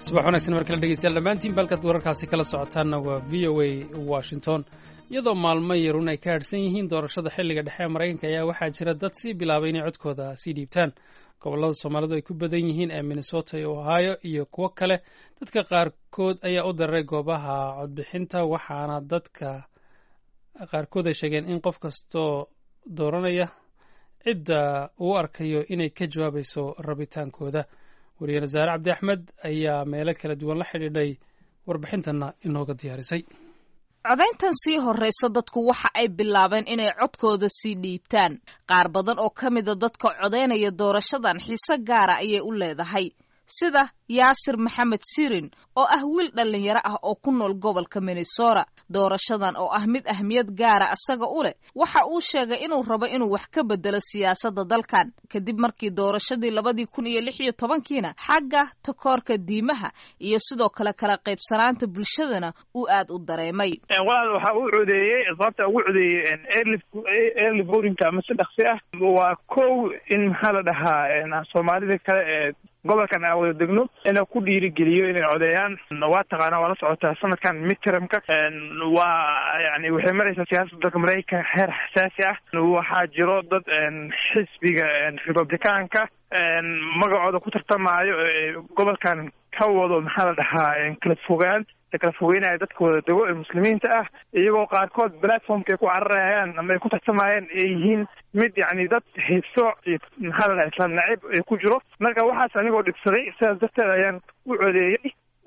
subax wanaagsan mar kale dhegeystayaal dhammaantiin balkaad wararkaasi kala socotaanna waa v o a washington iyadoo maalmo yarun ay ka hadhsan yihiin doorashada xilliga dhexe ee maraykanka ayaa waxaa jira dad sii bilaabay inay codkooda sii dhiibtaan gobollada soomaalidu ay ku badan yihiin ee minnesota iyo ohio iyo kuwo kale dadka qaarkood ayaa u dararay goobaha codbixinta waxaana dadka qaarkood ay sheegeen in qof kastoo dooranaya cidda uu arkayo inay ka jawaabayso rabitaankooda wariye wasaare cabdi axmed ayaa meelo kala duwan la xidhiidhay warbixintanna inooga diyaarisay codayntan sii horraysa dadku waxa ay bilaabeen inay codkooda sii dhiibtaan qaar badan oo ka mida dadka codaynaya doorashadan xiise gaara ayay u leedahay sida yaasir maxamed sirin oo ah wiil dhallinyaro ah oo ku nool gobolka minnesota doorashadan oo ah mid ahmiyad gaara asaga u leh waxa uu sheegay inuu rabo inuu wax ka bedelo siyaasadda dalkan kadib markii doorashadii labadii kun iyo lix iyo tobankiina xagga takoorka diimaha iyo sidoo kale kala qaybsanaanta bulshadana uu aad u dareemay walaal waxa uu codeeyey sababta ugu codeeyey early votingka ama si dhaksi ah waa kow in maxaa la dhahaa soomaalida kale ee gobolkan aan wada degno inuu ku dhiirigeliyo inay codeeyaan waa taqaana waa la socotaa sanadkan midtermka waa yani waxay maraysaa siyaasadda dalka maraykanka heer xasaasi ah waxaa jiro dad xisbiga republicaanka magacooda ku tartamaayo gobolkan ka wado maxaa la dhahaa kala fogaan kala fogeynaya dadka wada dego ee muslimiinta ah iyagoo qaarkood platformka ay ku cararayaan ama ay ku tartamayaan ay yihiin mid yani dad hiibsooc iyo maxaa la dhaha islaam nacib ay ku jiro marka waxaas anigoo dhibsaday sidaas darteed ayaan u codeeyey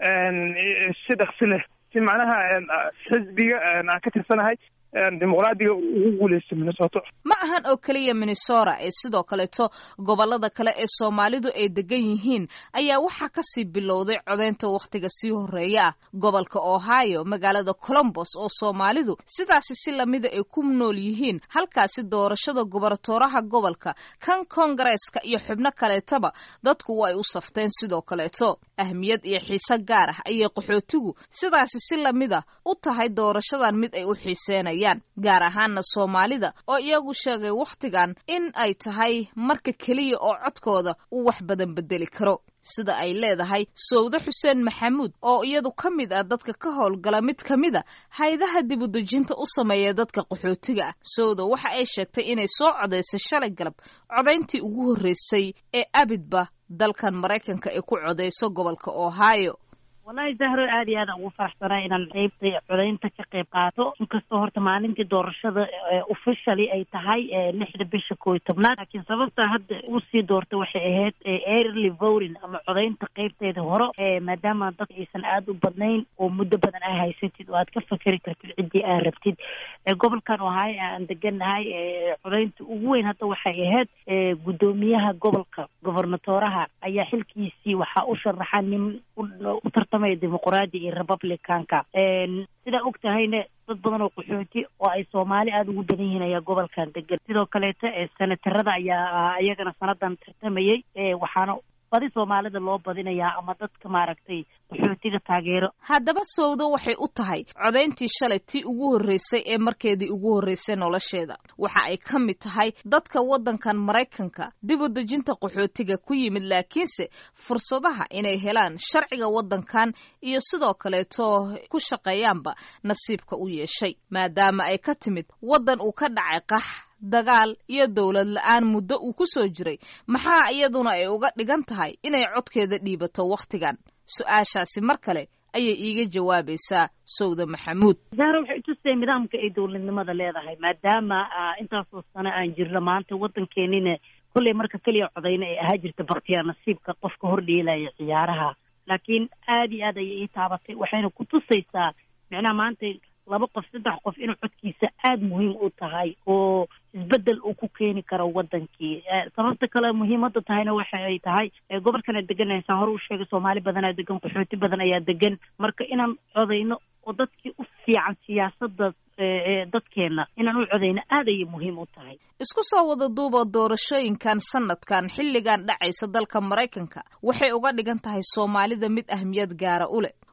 si dhaksi leh si macnaha xisbiga aan ka tirsanahay dimuqraadiga ugu guuleysta minnesota ma ahan oo keliya minnesota ee sidoo kaleeto gobollada kale ee soomaalidu ay degan yihiin ayaa waxaa kasii bilowday codaynta wakhtiga sii horreeya ah gobolka ohio magaalada colombos oo soomaalidu sidaasi si lamida ay ku nool yihiin halkaasi doorashada gobernatooraha gobolka kan kongareeska iyo xubno kaleetaba dadku waa ay u safteen sidoo kaleeto ahmiyad iyo xiise gaar ah ayay qaxootigu sidaasi si lamida u tahay doorashadan mid ay u xiiseenayaan gaar ahaana soomaalida oo iyagu sheegay wakhtigan in ay tahay marka keliya oo codkooda uu wax badan bedeli karo sida ay leedahay sowde xuseen maxamuud oo iyadu ka mid ah dadka ka howlgala mid ka mid a hay-adaha dibudejinta u sameeya dadka qaxootiga ah sowda waxa ay sheegtay inay soo codaysay shalay galab codayntii ugu horreysay ee abidba dalkan maraykanka ay ku codayso gobolka ohio wallahi zahro aad iyo aadaan ugu faraxsanaa inaan qeybta codaynta ka qayb qaato inkastoo horta maalintii doorashada officially ay tahay lixda bisha koo iyo tobnaad laakiin sababta hadda usii doortay waxay ahayd early voting ama codaynta qeybteeda hore maadaama dad aysan aada u badnayn oo muddo badan aa haysatid oo aad ka fakeri kartid ciddii aad rabtid gobolkan ohaayo aan deganahay codaynta ugu weyn hadda waxay ahayd guddoomiyaha gobolka gobernatoraha ayaa xilkiisii waxaa u sharaxa nin u tartamaya dimuqraadi iyo republicanka sidaa og tahayna dad badan oo qaxooti oo ay soomaali aada ugu badan yihiin ayaa gobolkan degan sidoo kaleeto senatarada ayaa iyagana sanadan tartamayay waxaana badi soomaalida loo badinayaa ama dadka maaragtay qaxootiga taageero haddaba sowdo waxay u tahay codayntii shalay tii ugu horreysay ee markeedii ugu horreysay nolosheeda waxa ay ka mid tahay dadka waddankan maraykanka dib u dejinta qaxootiga ku yimid laakiinse fursadaha inay helaan sharciga waddankan iyo sidoo kaleeto ku shaqeeyaanba nasiibka u yeeshay maadaama ay ka timid waddan uu ka dhacay qax dagaal iyo dowlad la-aan muddo uu ku soo jiray maxaa iyaduna ay uga dhigan tahay inay codkeeda dhiibato wakhtigan su-aashaasi mar kale ayay iiga jawaabaysaa sowda maxamuud zahra waxay utusay nidaamka ay dowladnimada leedahay maadaama intaasoo sano aan jirno maanta waddankeenina kolley marka keliya codayna ay ahaa jirta baktiyaa nasiibka qofka hordheelaya ciyaaraha laakiin aad iyo aad ayay ii taabatay waxayna ku tusaysaa micnaha maanta laba qof saddex qof inuu codkiisa aada muhiim u tahay oo isbedel uu ku keeni karo wadankii sababta kale muhiimada tahayna waxa ay tahay gobolkan aad deganaysaa hore u sheegay soomaali badanaa degan qaxooti badan ayaa degan marka inaan codayno oo dadkii u fiican siyaasada dadkeena inaan u codayno aad ayay muhiim u tahay isku soo wada duuba doorashooyinkan sanadkan xilligan dhacaysa dalka maraykanka waxay uga dhigan tahay soomaalida mid ahmiyad gaara u leh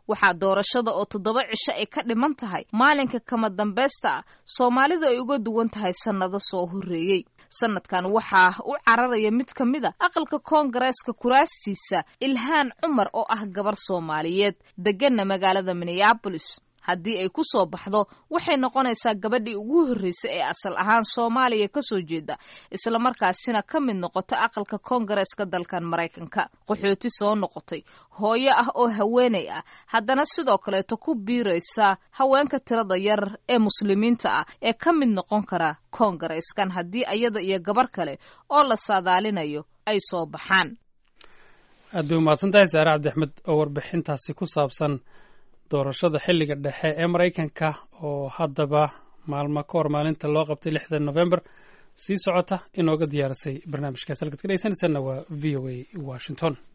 waxaa doorashada oo toddoba cisho ay ka dhiman tahay maalinka kama dambaysta ah soomaalidu ay uga duwan tahay sannado soo horreeyey sanadkan waxaa u cararaya mid ka mid a aqalka koongareeska kuraastiisa ilhaan cumar oo ah gabar soomaaliyeed deganna magaalada minneabolis haddii ay ku soo baxdo waxay noqonaysaa gabadhii ugu horreysay ee asal ahaan soomaaliya ka soo jeeda islamarkaasina ka mid noqota aqalka koongareeska dalkan maraykanka qaxooti soo noqotay hooyo ah oo haweenay ah haddana sidoo kaleeto ku biiraysa haweenka tirada yar ee muslimiinta ah ee ka mid noqon kara koongareeskan haddii ayada iyo gabar kale oo la saadaalinayo ay soo baxaan aad bay umahadsan tahay saare cabdiaxmed oo warbixintaasi ku saabsan doorashada xilliga dhexe ee maraykanka oo haddaba maalmo ka hor maalinta loo qabtay lixda november sii socota inooga diyaarisay barnaamijkaas halkaad ka dhegeysanaysaana waa v o a washington